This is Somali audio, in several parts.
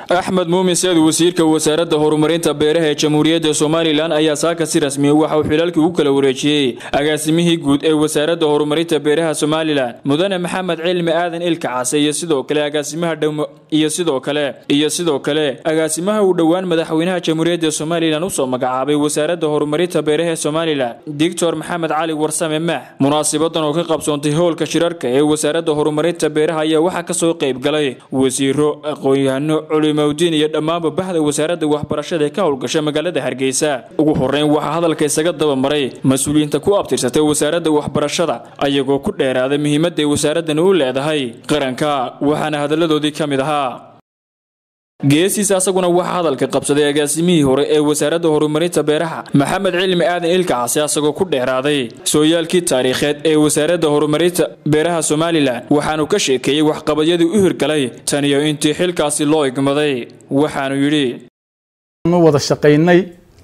axmed muumin seed wasiirka wasaaradda horumarinta beeraha ee jamhuuriyadda somalilan ayaa saaka si rasmiya waxa uu xilaalkii u kala wareejiyey agaasimihii guud ee wasaaradda horumarinta beeraha somalilan mudane maxamed cilmi aadan ilka case iyo sidoo kale agaasimaha iyo sidoo kale iyo sidoo kale agaasimaha uu dhowaan madaxweynaha jamhuuriyadda somalilan usoo magacaabay wasaaradda horumarinta beeraha ee somalilan doctor maxamed cali warsame maax munaasibadan oo ka qabsoontay howlka shirarka ee wasaaradda horumarinta beeraha ayaa waxaa kasoo qayb galay wasiiro aqoon-yahano culimowdiin iyo dhammaanba bahda wasaaradda waxbarashada ee ka howlgasha magaalada hargeysa ugu horeyn waxaa hadalka isaga dabamaray mas-uuliyiinta ku abtirsatay wasaaradda waxbarashada ayagoo ku dheeraaday muhiimadday wasaaradani u leedahay qaranka waxaana hadalladoodii ka mid ahaa geesiis asaguna waxaa hadalka qabsaday agaasimihii hore ee wasaaradda horumarinta beeraha maxamed cilmi aadan ilka case asagoo ku dheeraaday sooyaalkii taariikheed ee wasaaradda horumarinta beeraha somalilan waxaanu ka sheekeeyey waxqabadyadii u hirgalay tan iyo intii xilkaasi loo igmaday waxaanu yidhi wada shaqaynay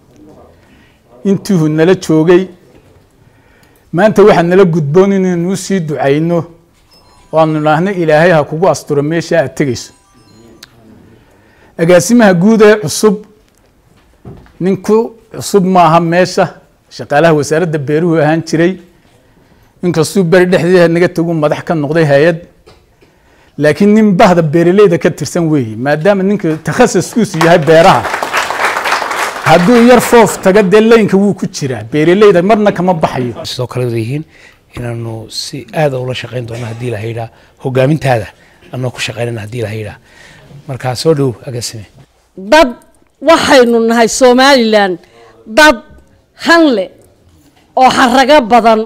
intiihu nala joogay maanta waxaa nala gudboon inaynu u sii ducayno oo aanu idhaahno ilaahay ha kugu asturo meesha aad tegayso agaasimaha guud ee cusub ninku cusub maaha meesha shaqaalaha wasaaradda beeruhu ahaan jiray inkastuu beri dhexdeeda naga tagu madax ka noqday hay-ad laakiin nin bahda beeraleyda ka tirsan weeye maadaama ninka takhasaskuusu yahay beeraha hadduu yar foof taga dee leynka wuu ku jiraa beeraleyda marna kama baxayo sidoo kale yihiin inaanu si aada ula shaqayn doono haddii la haydhaa hogaamintaada anoo ku shaqaynana haddii la haydhaa markaa soo dhow agaasime dad waxaynu nahay somalilan dad hanle oo xarago badan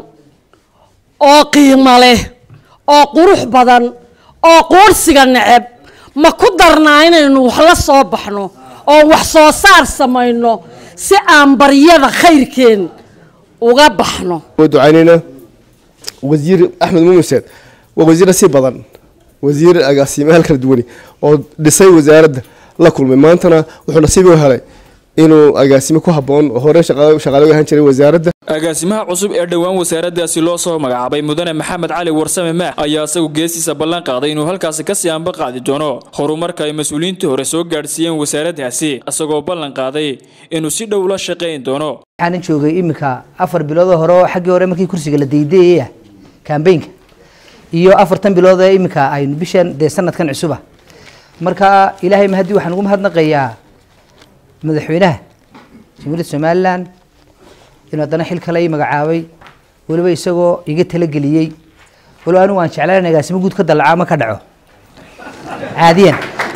oo qiimo leh oo qurux badan oo quursiga neceb ma ku darnaa inaynu wax la soo baxno oo wax soo saar samayno si aan baryada khayrkeen uga baxno ducaynayna wasiir axmed muumiseed waa wasiir nasiib badan wasiir agaasimayaal kala duwani oo dhisay wasaaradda la kulmay maantana wuxuu nasiib u helay inuu agaasime ku haboon hore shaqaale ahaan jiray wasaaradda agaasimaha cusub ee dhowaan wasaaraddaasi loo soo magacaabay mudane maxamed cali warsame maax ayaa isagu geestiisa ballan qaaday inuu halkaasi kasii anba qaadi doono horumarka ay mas-uuliyiintii hore soo gaadhsiiyeen wasaaraddaasi isagoo ballan qaaday inuu si dhow la shaqayn doono waxaanan joogay iminka afar biloodoo hore oo xaggii hore markii kursiga la daydayaya kambaynka iyo afartan bilood ee iminka aynu bishan dee sanadkan cusuba marka ilaahay mahadii waxaan ugu mahadnaqayaa madaxweynaha jamhuuriyadda somalilan inuu haddana xil kale ii magacaabay weliba isagoo iga talageliyey waliba anigu waan jeclaan agaasimo guud ka dalaca ama ka dhaco caadiyan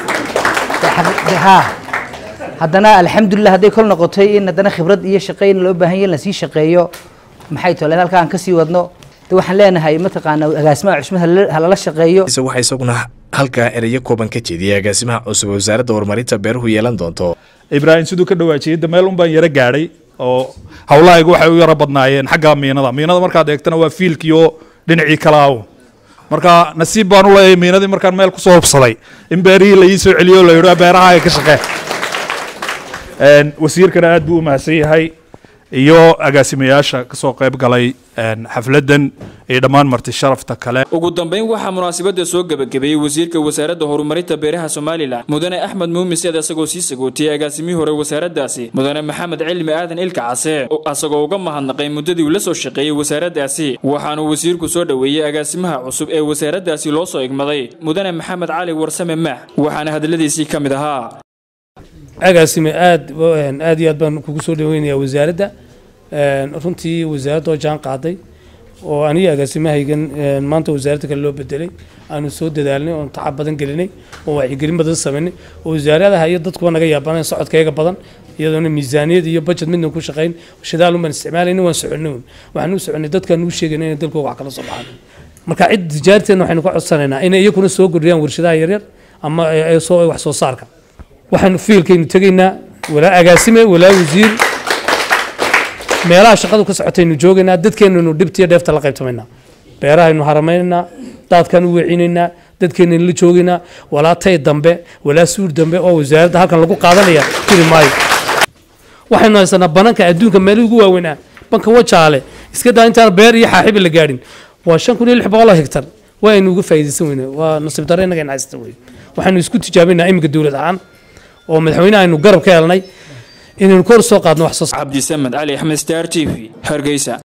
ha haddana alxamdulilah hadday kol noqotay in haddana khibrad iyo shaqeyn loo baahan yahy in lasii shaqeeyo maxay tole halkaa aan kasii wadno waxaan leenahay mataqaana agaasimaha cusub halala shaqeeyo waxaa isaguna halkaa ereyo kooban ka jeediyay agaasimaha cusub ee wasaaradda horumarinta beeruhu yeelan doonto ibraahim siduu ka dhawaajiyey da meel un baan yaro gaadhay oo howlahaygu waxay u yaro badnaayeen xagga miinada miinada markaad eegtana waa fiilkiio dhinacii kalaawo marka nasiib baan u leeyahay miinadii markaan meel kusoo hubsaday in beerihii la ii soo celiyo la yidho beeraha ka shaqee wasiirkana aad buu u mahadsan yahay iyo agaasimayaasha kasoo qayb galay xafladan iyo dhammaan marti sharafta kale ugu dambeyn waxaa munaasabada soo gebagabeeyey wasiirka wasaaradda horumarinta beeraha somalilan mudane axmed muumin seed isagoo sii sagootiyey agaasimihii hore wasaaraddaasi mudane maxamed cilmi aadan ilka case isagoo uga mahadnaqay muddadii uu la soo shaqeeyey wasaaraddaasi waxaanuu wasiirku soo dhoweeyey agaasimaha cusub ee wasaaraddaasi loo soo igmaday mudane maxamed cali warsame maax waxaana hadaladiisii ka mid ahaa agaasime aad aad iyo aad baan kugu soo dhaweynayaa wasaaradda runtii wasaaradda oo jaan qaaday oo aniga agaasimahaygan maanta wasaaradda kale loo bedelay aanu soo dadaalnay oon tacab badan gelinay oo wacyigelin badan samaynay oo wasaaradaha iyo dadkuba naga yaabanayn socodkayga badan iyadoona miisaaniyad iyo budget midna ku shaqayn shidaal unbaan isticmaalayna waan soconay waxaan u soconay dadkaan u sheegayna inay dalkooga wax kala soo baxaan marka cid tijaarteena waxaynu ka codsanaynaa inay iyakuna soo kordhiyaan warshadaha yaryar ama soo wax soo saarka waxaanu fiilkaynu tegaynaa walaa agaasime walaa wasiir meelaha shaqadu ka socotaynu joogaynaa dadkeenanu dhibtiyo dheefta la qaybtamaynaa beerahaynu haramaynaynaa daadkaan u weecinaynaa dadkeenanu la joogaynaa walaa tay dambe walaa suur dambe oo wasaaradda halkan lagu qaadanaya jiri maayo waxaynu haysanaa bananka adduunka meelihii ugu waaweynaa banka wajaale iska daa intaan beer iyo xaaxiba la gaadhin waa shan kun iyo lix boqol oo hektar waa aynu uga faa'iidaysan weyne waa nasiib darro innaga in haysta wey waxaanu isku tijaabaynaa iminka dowlad ahaan oo madaxweyne aynu garab ka helnay inaynu kor soo qaadno wax soo cabdisamed cali axmed star t v hargeysa